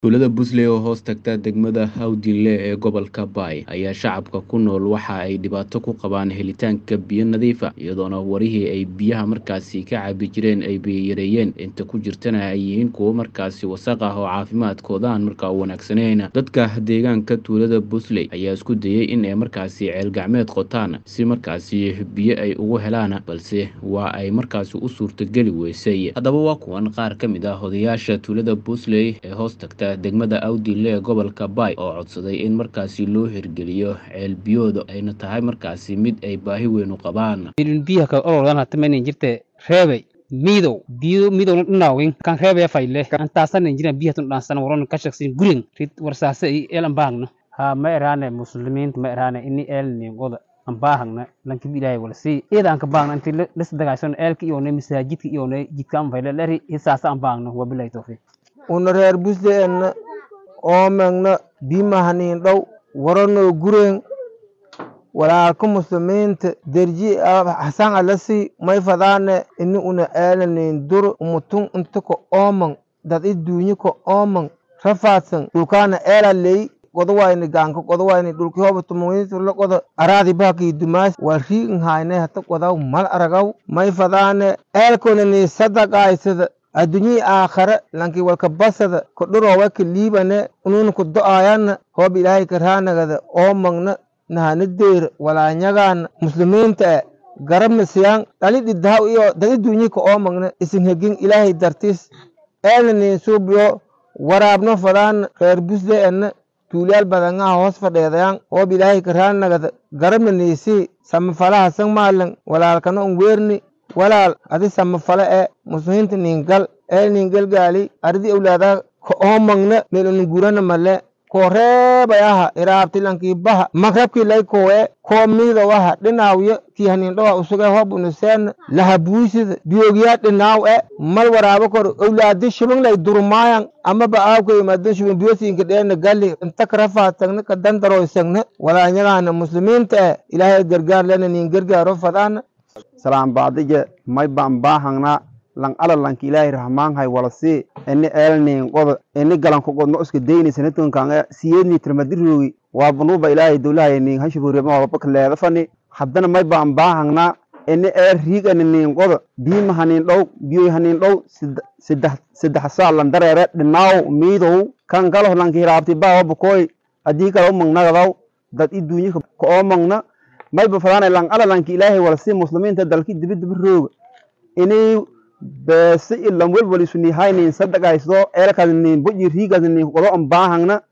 Tuulada Busley oo hoos tagta degmada Hawdinle ee gobolka Bay ayaa shacabka ku nool waxa ay dhibaato ku qabaan helitaanka biyo nadiif ah iyadoona warihii ay biyaha markaasi ka cabi jireen ay yareeyeen inta ku jirtana ay yihiin kuwo markaasi wasaq ah oo caafimaadkooda aan markaa u wanaagsanayn dadka deegaanka tuulada Busley ayaa isku dayay in ay markaasi ceel gacmeed qotaan si markaasi biyo ay ugu helaan balse waa ay markaasi u suurtageli weysay haddaba waa kuwan qaar ka mid ah odayaasha tuulada Busley ee hoos tagta degmada Awdinle ee gobolka Bay oo codsaday in markaasi loo hirgeliyo ceel biyooda ayna tahay markaasi mid ay baahi weyn u qabaan ilin biyaha ka ololan hatamanin jirte reebay miidow biyo miidow dhinaawin kan reebaya fayle kan taasanin jiran biyaha tun dhaansan waron ka shaqsin gurin rid warsaase i elan baangna ha ma eraane muslimiinta ma eraane ini eelnin goda an baahagna lankibi ilaahay wala sii iyada an ka baagna inti lis dagaysan eelka iyone masaajidka iyone jidka an fayle leri hisaasa an baagna wabilahi tawfiiq una reer busle enna oomegna bimahanin dhow waranoo gureen walaalka muslimiinta derji hasan alasi may fadaane ini una eelanin dur umutun inta ka ooman dad i duunyi ka ooman rafaadsan dhulkaana eela ley godawayni gaanka godawayni dhulki hoba tumungiturla goda araadi bahaki dumaas wal riigin hayne hata godaw mal aragaw may fadaane eelkonani sadaqaysada adduunyii aakhare lanki walka basada ka dhuroowa ka liibane ununa ku do'ayana hoob ilaahay ka raanagada oomagna nahana deera walaanyagaana muslimiinta e garamasiyan dhali dhidahaw iyo dadi duunyii ka oomagna isin hegin ilaahay dartis eelna nin suubiyo waraabno fadaana reer busle ena tuulyaal badangaha hoos fadheedayan hoob ilaahay ka raanagada garama niisii samafalaha san maalan walaalkana un weerni walaal adi samafale e muslimiinta ningal ee ningalgaali aridi awlaada ka oomagna meloni gurana male ko reebayaha iraabtilankii baha magrabkii lay kowe koo miidowaha dhinaawiyo kiihanindhowa usuge hobunuseen lahabuisida biyogiyaa dhinaaw e mal waraabo kor awlaadi shibin lay durmaayan amaba aawkaimadan shibin biyosiinka dheena galli inta karafaatagna ka dandaroysagna walaanyagaana muslimiinta e ilaahay gargaar lena nin gargaaro fadaana salaan baadije may baan baahangna lang ala lanki ilaahay rahmaanhay walasi ini eelnin qoda ini galanku qodno iska deyni sanatunkan siyeedni tirmadirogi waabanuba ilaahay dowlahay nin hashiburiema wababaka leedafani haddana may baan baahangna ini eel riigani nin qoda biima hanin dhow biyoy hanin dhow saddex saa landareere dhinaaw miidow kan galoh lanki hiraabti baawabakoy adii kala umagnagadaw dad i duunyika ka oomagna mayba fadaana lang ala lanki ilaahay walasi muslimiinta dalki dibidibi rooga inay beese ilan welwal isu nihaynin sadaqayso eelkaas nin boji riigas nin qodo an baahangna